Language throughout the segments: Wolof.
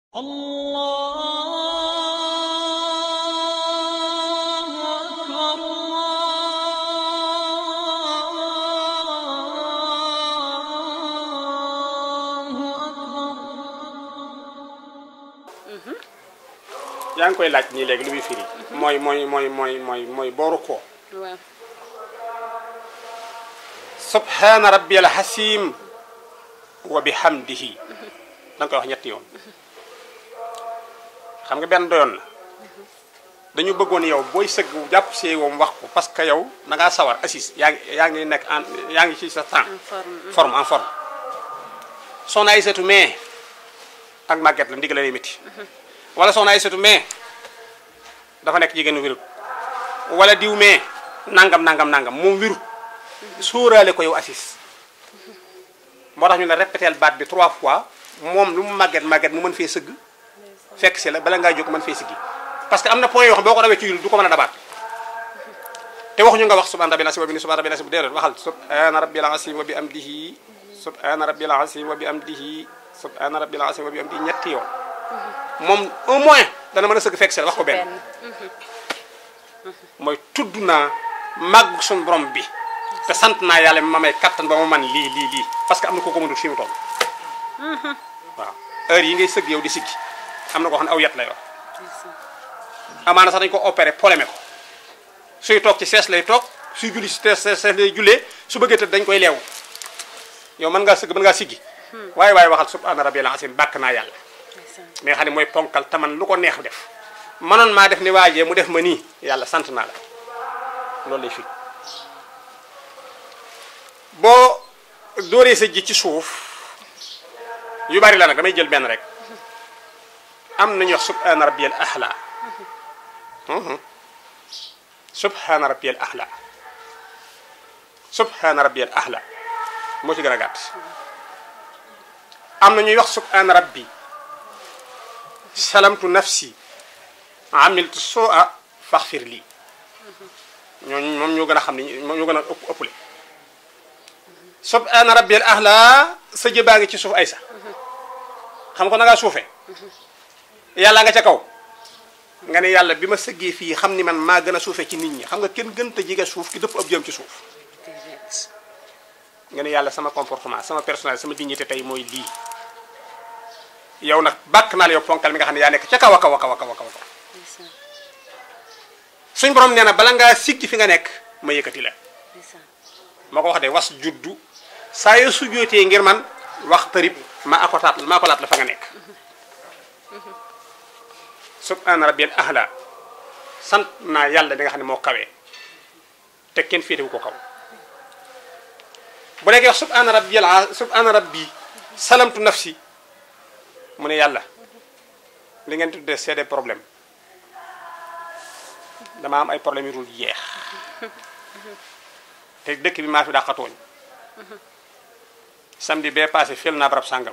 الله أكبر الله أكبر yaa ngi koy laaj nii léegi lu muy firi mooy mooy mooy mooy mooy mooy booru ko waaw subhaana rabbiyal hasim wa bihamdihi da nga koy wax ñetti yoon xam nga benn doyoon na dañu bëggoon yow booy sëgg jàpp see woom wax ko parce que yow da ngaa sawar assis yaa ngi yaa ngi nekk en yaa ngi ci sa temps en forme forme en forme soxna ay setu mais ak màgget la ndigal lay métti wala soxna ay setu mais dafa nekk jigéen wirut wala diw mais nangam nangam nangam moom wirut sóoraale ko yow assis moo tax ñu ne répéteel baat bi trois fois moom lu mu màgget màgget mu mën fee sëgg fekk si la bala ngaa jóg mën fee siggi parce que am na point yoo xam boo ko rawee ci yul du ko mën a dabaat te waxuñu nga wax subhaana rabbil asiim wa bi subhaana rabbil asiim déedéet waxal subhaana rabbil asiim wa bi amdihi subhaana rabbil asiim wa bi amdihi subhaana rabbil asiim wa bi amdihi ñetti yoon moom au moins dana mën a sëgg fekk si la wax ko benn benn mooy tudd naa màgg suñu borom bi te sant naa yàlla ma may kattan ba ma man lii lii lii parce que am na ko ko mënul fi mu toll waaw heure yi ngay sëgg yow di siggi am na koo xam ne aw yet lay wax amaana sax dañu ko opéré polémé ko suy toog ci sees lay toog suy julli si sees sees lay jullee su bëggee tëdd dañ koy leew yow mën ngaa sëgg mën ngaa siggi waaye waaye waxal subhaana rabbil asiim bàkk naa yàlla mais xam ne mooy ponkal taman lu ko neex def manoon maa def ni waajee mu def ma nii yàlla sant naa la loolu lay fi boo dóoree sa ji ci suuf yu bari la nag damay jël benn rek am nañu wax subhaana rabbiyal ahla subhaana rabbiyal ahla subhaana rabbiyal ahla moo ci gën a gàtt am na ñuy wax subhaana rabbi salamtu nafsi amiltu soo a faxfir lii ñooñu moom ñoo gën a xam ni moom ñoo gën a ëpp ëppale subhaana rabbiyal ahla sa jëbaa ngi ci suuf ay sa xam ko na ngaa suufe yàlla nga ca kaw nga ne yàlla bi ma sëggee fii xam ni man maa gën a suufe ci nit ñi xam nga kenn gën te jege suuf ki dëpp ab jëm ci suuf nga ne yàlla sama comportement sama personnalité sama dignité tey mooy lii yow nag bàkk naa la yow ponkal mi nga xam ne yaa nekk ca kaw a kaw a kaw a kaw a kaw suñ borom nee na bala ngaa siggi fi nga nekk ma yëkkati la moo ko wax de was juddu saa yoo sujjootee ngir man wax tërib ma akotaat ma akolaat la fa nga nekk subhaana rabbil ahla sant naa yàlla bi nga xam ne moo kawee te kenn féetewu ko kaw bu nekkee wax subhaana rabbil subhaana rabbi salamtu nafsi mu ne yàlla li ngeen tuddee c'est des problèmes dama am ay problèmes yu dul jeex te dëkk bi maa fi dàqatooñ samedi bee passé fel naa barab sàngam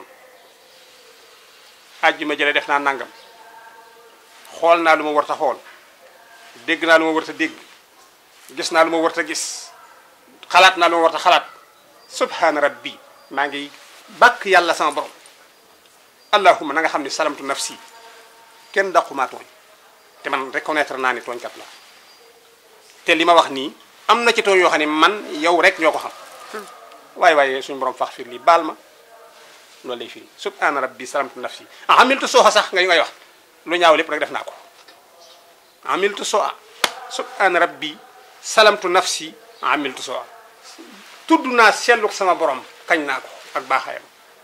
àjjuma jële def naa nangam xool naa lu ma warta xool dégg naa lu ma warta dégg gis naa lu ma warta gis xalaat naa lu ma warta xalaat subhaana rabbi maa ngi bàkk yàlla sama borom allahuma na nga xam ne salamtu nafsi kenn daqumaa tooñ te man reconnaître naa ni tooñkat la te li ma wax nii am na ci tooñ yoo xam ne man yow rek ñoo ko xam waaye waaye suñu borom fax fir lii baal ma loolu lay firi subhaana rabbi salamtu nafsi ah amiltu sooxa sax nga ngay wax lu ñaaw lépp rek def naa ko amiltu sooa subhaana rabbi salamtu nafsi amiltu sooa tudd naa selluk sama borom kañ naa ko ak baaxaayam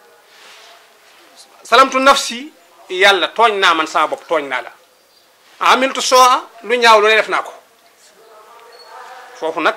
salamtu nafsi yàlla tooñ naa man sama bopp tooñ naa la amiltu sooa lu ñaaw lu ne def naa ko foofu nag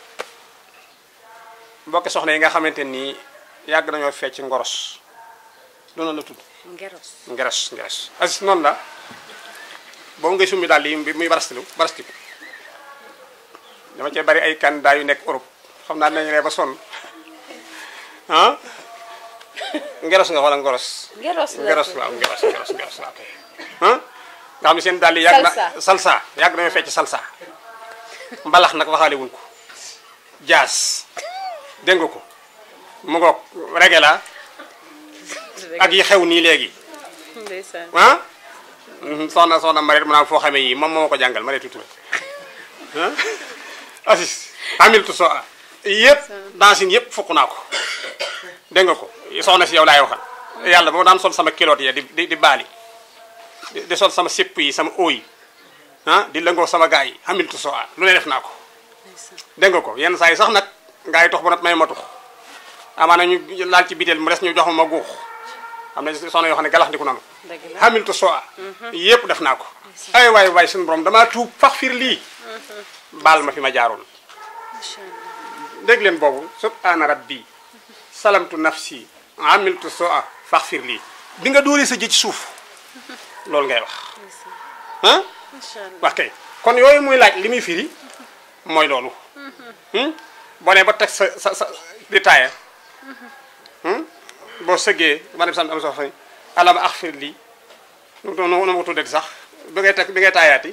mbokki soxna yi nga xamante nii yàgg nañoo fecc ngoros loolu la tudd ngeros ngeres ngeres as noonu la boobu ngay summi daal yi muy barastilu barastiku dama cee bari ay candidat yu nekk Europe xam naa nañu ne ba sonn ah ngeros nga wala ngoros ngeros la ngeros waaw ngeros ngeros ngeros waaw kay ah nga xam ne seen daal yi yàgg na Salsa. salsa yàgg nañoo fecc salsa mbalax nag waxaale wuñ ko jaas dégg nga ko mu ngoog rege la ak yi xew nii léegi ndeysaan ah soxna soxna Mareet mu naan foo xamee yii moom moo ko jàngal Mareetu Touré ah Asis amiltu so a yëpp dancine yëpp fukk naa ko dégg nga ko soxna si yow laay waxal yàlla boo daan sol sama kiloot ya di di di baali di di sol sama sépp yi sama oo yi ah di lëngoo sama gars yi amiltu so a lu ne def naa ko dégg nga ko yenn saa yi sax nag ngaa yi tox bu nat may ma tux amaana ñu laal ci biteel mu des ñu jox ma ma guux am na soxna yoo xam ne galax ndiku nanu dëgg la xamiltu so a yëpp def naa ko ay waay waay suñu borom damaa tuub fax fir lii baal ma fi ma jaaroon macha allah dégg leen boobu subhaana rabbi salamtu nafsi amiltu so a fax fir lii bi nga dóoree sa jë ci suuf loolu ngay wax ah macha allah wax kay kon yooyu muy laaj li muy firi mooy loolu hmm? boo nee ba teg sa sa sa di taaya hmm? boo sëggee ma dem sant am sox fa alama ax fir lii nu nu nu ma ko tuddee sax bi ngay teg bi ngay taayaati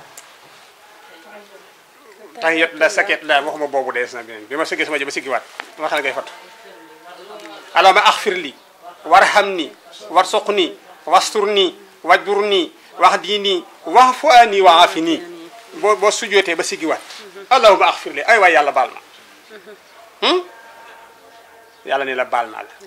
tahiyat la saket la waxuma boobu dees na beneen bi ma sëggee sama jë ba siggiwaat ma xam ne ngay fattu alama ax fir lii warham nii war soq nii wastur nii wajbur nii wax dii nii wax fu a nii wa afi nii boo boo sujootee ba siggiwaat allahuma axfir li ay waay yàlla baal ma hmm? yàlla ni la baal naa la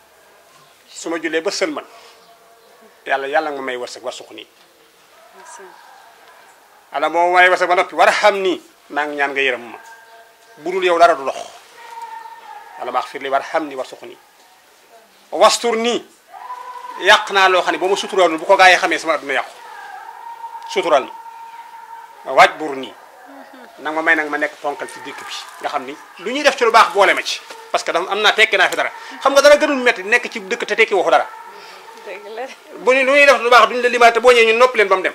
su ma jullee ba sëlman yàlla yàlla nga may wërsëg war suq nii ndeysaan ala moo may wërsëg ba noppi war a xam nii maa ngi ñaan nga yërëm ma budul yow dara du dox allahuma axfir li war a xam nii war suq nii wastur nii yàq naa loo xam ne boo ma suturaalul bu ko gaa yi xamee sama adduna yàqu sutural ma waaj bur nii nag ma may nag ma nekk ponkal ci dëkk bi nga xam ni lu ñuy def ci lu baax boole ma ci parce que dafa am naa tekki naa fi dara xam nga dara gënul metti nekk ci dëkk te tekki waxu dara dëgg la bu ñu lu ñuy def lu baax duñu la limaale te boo ñëwee ñu nopp leen ba mu dem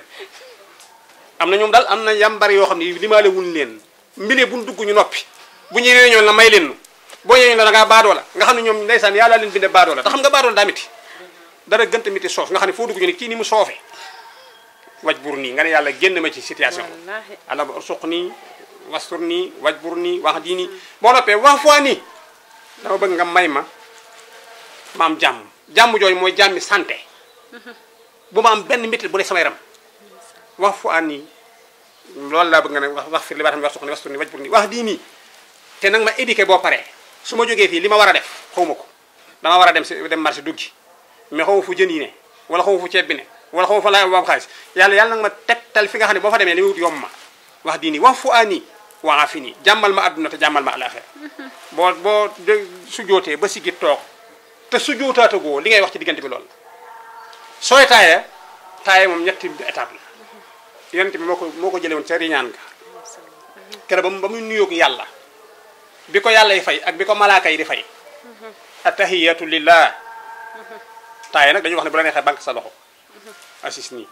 am na ñoom daal am na yambar yoo xam ne limaale wuñ leen mbile buñ dugg ñu noppi bu ñuy réunion la may leen nu boo ñëwee ñu la da ngaa baadoo la nga xam ne ñoom ndeysaan yàlla leen binde baadoo la te xam nga baadoo la daa miti dara gënta miti soof nga xam ne foo dugg ñu ne kii ni mu soofee waj bur nii nga ne yàlla génn ma ci situation wallaahi ala suq nii wastur nii waj bur nii wax dii nii boo noppee wax fois nii dama bëgg nga may ma ma am jàmm jàmm jooju mooy jàmmi santé bu ma am benn métti bu ne sama yaram wax fois nii loolu laa bëgg nga ne wax wax fir li baatam wax suq nii wastur nii waj bur nii wax dii nii te nag ma éduqué boo paree su ma jógee fii li ma war a def xaw ma ko dama war a dem si dem marché duggi mais xaw ma fu jën yi ne wala xaw ma fu ceeb bi ne wala xaw ma fa laay am xaalis yàlla yàlla nag ma tegtal fi nga xam ne boo fa demee li muy wut yomb ma wax dii nii wax fu a nii waa fi nii jàmmal ma adduna te jàmmal ma alaxira boo boo de sujootee ba siggi toog te sujootaatagoo li ngay wax ci diggante bi loolu sooy taaya taaya moom ñetti étape la yonent bi moo ko moo ko jëlee woon ca riñaan ga kere ba mu ba muy nuyoog yàlla bi ko yàlla yi fay ak bi ko malaaka yi di fay attahiyatu lillah taaya nag dañuy wax ne bu la neexee banque sa loxo assis nii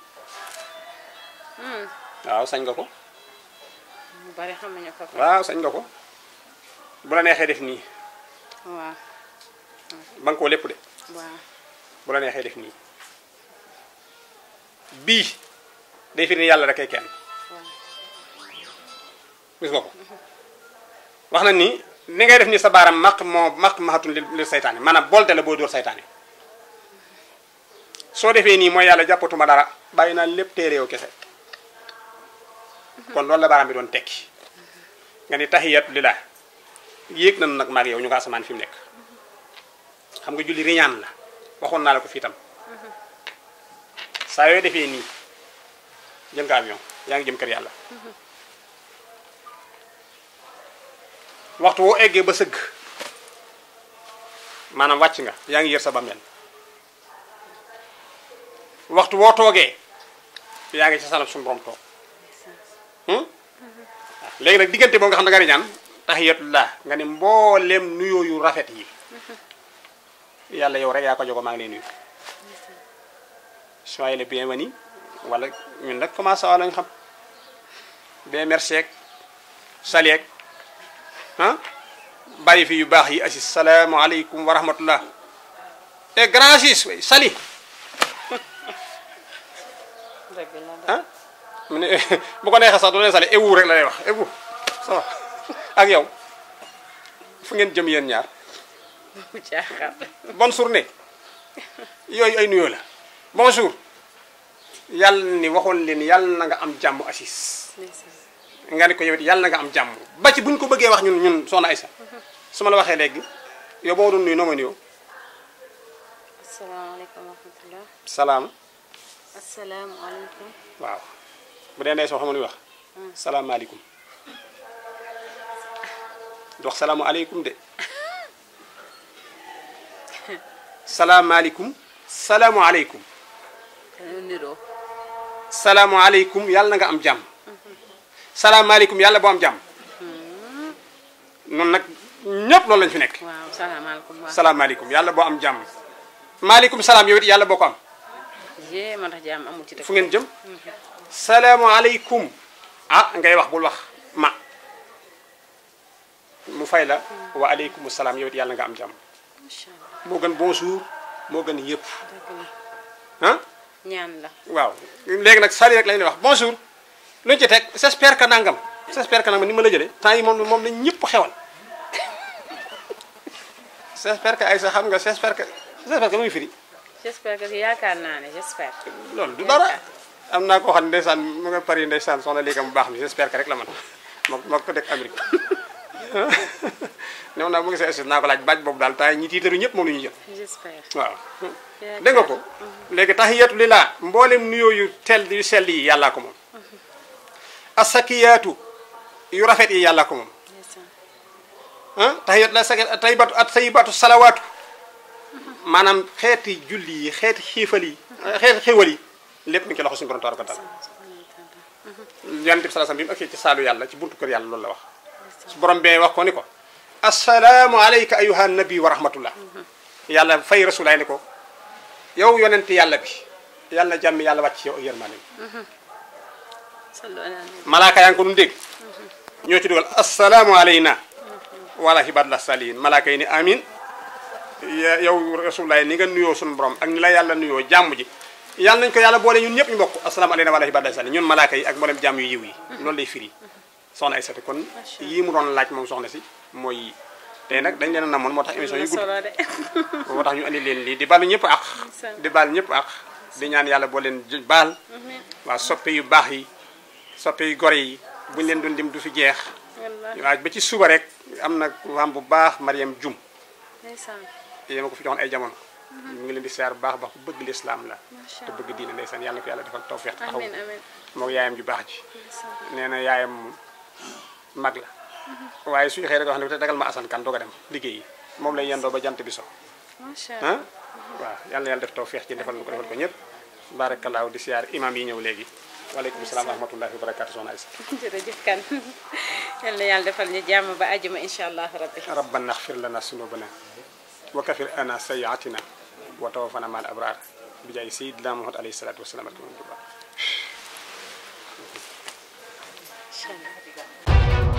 waaw sañ nga ko mu bari xamuñu ko ko waaw sañ nga ko bu la neexee def nii waaw ba nga koo lépp de waaw bu la neexee def nii bii day firi ni yàlla rek ay kenn waaw gis nga ko wax na ni ni ngay def ni sa baaram maq moo maq maxatun li li saytaane maanaam bolte la boo dóor saytaane soo defee nii mooy yàlla jàppatuma dara bàyyi naa lépp téere yow kese kon loolu la baaraam bi doon tekki nga ni tahiyatu lillah yéeg nañu nag maag yow ñu nga asamaan fi mu nekk xam nga julli riñaan la waxoon naa la ko fii tam saa yooy defee nii jël nga avion yaa ngi jëm kër yàlla waxtu woo eggee ba sëgg maanaam wàcc nga yaa ngi yër sa bàmmeel waxtu woo toogee yaa ngi ci salam suñu borom toog hmm? waaw léegi nag diggante boobu nga xam ne da nga riñaan tahiyatullah nga ne mbooleem nuyoo yu rafet yi yàlla yow rek yaa ko jogo maa ngi lay nuyu soyez le bienvenu wala ñun nag commencé waa lañ xam bien merci ak sali ak ah bàyyi fi yu baax yi assis salaamaaleykum wa rahmatullah et grand sis way sali dëgg la de ah mu ne bu ko neexee sax du leen sali ewu rek la lay wax ewu ça va ak yow fu ngeen jëm yéen ñaar mu jaaxal bonne journée yooyu ay nuyoo la bonjour yàlla ni waxoon leen yàlla na nga am jàmm assis ndeysaan nga ne ko yow it yàlla na nga am jàmm ba ci bu ñu ko bëggee wax ñun ñun soxna Aysa su ma la waxee léegi yow boo doon nuyu noo ma nuyoo asalaamaaleykum wa rahmatulah. salaam asalaamualeykum. waaw bu dee ndey soo xam nga nuy wax salaamaaleykum du wax salaamualeykum de salaamaaleykum salaamualeykum dañoo niroo. salaamualeykum yàlla na nga am jàmm salaamaaleykum yàlla boo am jàmm noonu nag ñëpp loolu lañ fi nekk waaw salaamaaleykum waaw. salaamaaleykum yàlla boo am jàmm maaleykum salaam yow it yàlla boo ko am jee moo tax jàmm amul ci dëkk. fu ngeen jëm salaamualeykum ah ngay wax bul wax ma mu fay la wa aleykum salaam yow it yàlla nga am jàmm macha allah moo gën bonjour moo gën yëpp dëgg la ah ñaan la. waaw léegi nag sali rek lañ lay wax bonjour luñu ci teg j'espère que nangam j'espère que nangam ni ma la jëlee temps yi moom moom lañ ñëpp xewal j'espère que ay sa xam nga j'espère que j'espère que muy firi j'espère que yaakaar naa ne j'espère. loolu du dara am naa koo xam ne ndeysaan mu nga Paris ndeysaan soxna léegi mu baax mi j'espère que rek la man moo moo ko dëkk Amérique new naa mu ngi sa naa ko laaj baaj boobu daal temps yi ñi tiitaru ñëpp moom la ñuy jël j'espère. waaw dégg nga ko léegi tahiyatu lillah mboolem nuyoo yu tel yu sell yi yàllaa ko moom asakiyaatu yu rafet yi yàllaa ko moom ndeysaan. ah tahiyatu la saki tayyibatu at tayyibatu salawaatu maanaam xeeti julli yi xeeti xiifal yi xeeti xiwal yi lépp mi ngi ci loxo suñu borom tabaraka wa taala yonent bi sallallahu alayhi wasallam bi mu agsee ci saalu yàlla ci buntu kër yàlla loolu la wax su borom bee wax ko ni ko assalaamu alayka ayuha nabi wa rahmatullah yàlla fay rasulaay ni ko yow yonent yàlla bi yàlla na jàmm yàlla wàcc ci yow ak yërmande sallu ala nabi. malaaka yaa ngi ko doon dégg ñoo ci dugal assalaamu alayna wala ibadallah salihin malaaka yi ni amin ya- yow rasulaay ni nga nuyoo suñu borom ak ni la yàlla nuyoo jàmm ji yàlla nañ ko yàlla boole ñun ñëpp ñu bokk assalaamu alayna wala ibadallah salihin ñun malaaka yi ak mboolem jàmm yu yiw yi loolu lay firi soxna ay sati kon yii mu doon laaj moom soxna si mooy yi tey nag dañ leen a namoon moo tax émission am na yi gudd solo de. moo tax ñu andi leen lii di balu ñëpp ak di baal ñëpp ak di ñaan yàlla boo leen j- baal waa soppe yu baax yi soppe yu gore yi buñu leen doon dim du fi jeex wallaahi waaw ba ci suba rek am na femme bu baax Mariam Jum ndeysaan. yéen a ko fi joxoon ay jamono ñu ngi leen di seer bu baax baax ku bëgg lislaam la Macha te bëgg diine ndeysaan yàlla na ko yàlla defal tawfeex taxaw amiin amiin. moo yaayam ju baax ji ndeysaan. nee na yaayam mag la waaye suy xëy rek wax ne te dagal ma asan kan doog a dem liggéey yi moom lay yendoo ba jant bi so macha ah allah. waaw yàlla na yàlla def tawfeex ci defal nu ko defal ko ñëpp barakallahu di siyaar imam yi ñëw léegi waaleykum salaam wa rahmatullahi wa barakatu soxna Aysa jërëjëf kan yal na yàlla defal ñu jàmm ba àjjuma incha allah rabbi. rabbana axfir lana sunubana wa kafir ana sayiatina wa tawafana ma al abrar bi jaay sayidina muhammad alayhi salatu wasalaam incha allah.